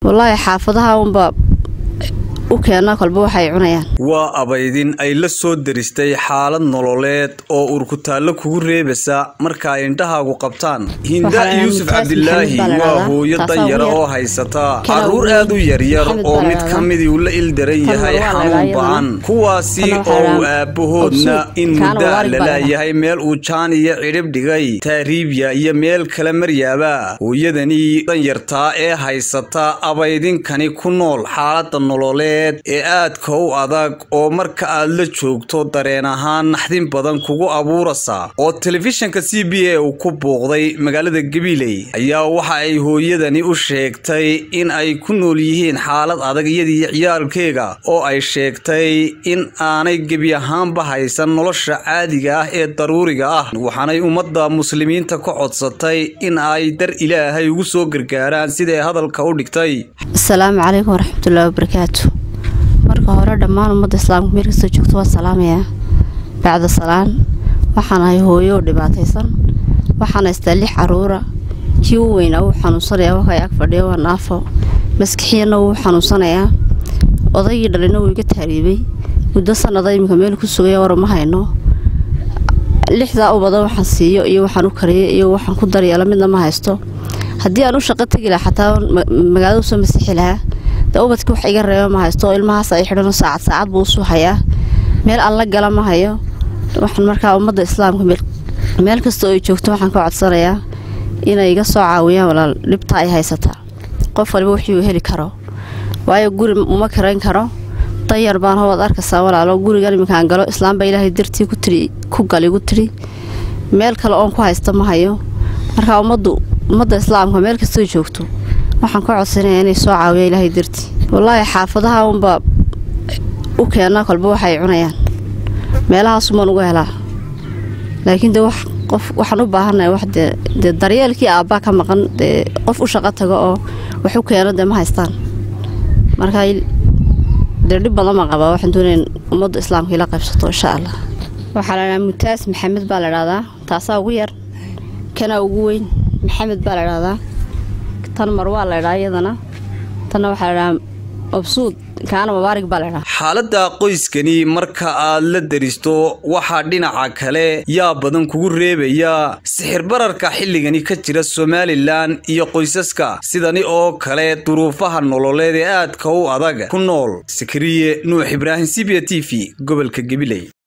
wallaahi xaafadaha unba u keena kolba waxay cunayaan waa abaydin ay la soo deristay xaalad nololeed oo urkutaallo kugu reebasa marka ay indhahaagu qabtaan hinda yuusuf cabdilaahi waa hooyo danyara oo haysata carruur aad u yaryar oo mid ka midii uu la ildaran yahay xanuun ba-an kuwaasi oo uu aabbahoodna in muddaa lalaayahay meel uu jaan iyo cidhib dhigay taariibya iyo meel kale maryaaba hooyadani danyartaa ee haysata abaydinkani ku nool xaalada nololeed ee aadka u adag oo marka aad la joogto dareen ahaan naxdin badan kugu abuurasa oo telefishinka c b a uu ku buuqday magaalada gabiley ayaa waxa ay hooyadani u sheegtay in ay ku nool yihiin xaalad adag iyadii ciyaalkeega oo ay sheegtay in aanay gebi ahaanba haysan nolosha caadiga ah ee daruuriga ah waxaanay ummadda muslimiinta ka codsatay in ay dar ilaahay ugu soo gargaaraan siday hadalka u dhigtay asalaamu calaykum waraxmatullaahi wabarakaatu marka hore dhammaan ummadda islaamka meel kastoo joogto waa salaamayaa bacda salaan waxaan ahay hooyo oo dhibaataysan waxaan haystaa lix caruura kii u weynaa wuu xanuunsanayaa wakay ag fadhiya waa naafo maskixiyana wuu xanuunsanayaa odaygii dhalina wuu iga taariibay muddo sanada iminka meel ku sugaya war ma hayno lixdaa u badan waxaan siiyo iyo waxaan u kariyo iyo waxaan ku daryeelo midna ma haysto haddii aan u shaqo tegi lahaa xataa magaalada usoo masixi lahaa de ubadkii wax iga reeba ma haysto oo ilmahaas ay xidhano saacad saacad buu usuu hayaa meel aan la gala ma hayo waxaan markaa ummadda islaamka meel kasta oo ay joogto waxaan ka codsanayaa inay iga soo caawiyaan walaal dhibta ay haysataa qof waliba wixii uu heli karo waayo guri uma karayn karo danyar baan howaad arkaysaa walaalo gurigan iminkaan galo islaamba ilaahay dartii ku gal igu tidhi meel kale oon ku haysta ma hayo markaa ummaddu ummadda islaamka meel kastoo joogto waxaan ka codsanaya inay soo caawiya ilaahay dartii wallaahi xaafadaha unba u keena kolba waxay cunayaan meelahaasumaan uga helaa laakiin de qof waxaan u baahannahay wax dee dee daryeelkii aabbaa ka maqan dee qof u shaqo tago oo wax u keeno dee ma haystaan markaa dee dhib badan baan qabaa waxaan doonaya ummadda islaamka ila qaybsato insha allah waxaa la dhahaa mutaas maxamed baa la dhahdaa taasaa ugu yar kana ugu weyn maxamed baa la dhahdaa tan mar waa la dhaa iyadana tanna waxaa la dhahaa obsuud kaana mabaarig baa la dhaa xaaladda qoyskani marka aad la deristo waxaa dhinaca kale yaa badan kugu reebaya sixir bararka xilligani ka jira somalilan iyo qoysaska sidani oo kale duruufaha nololeed ee aadka u adag ku nool sakariye nuux ibraahim c b t v gobolka gabiley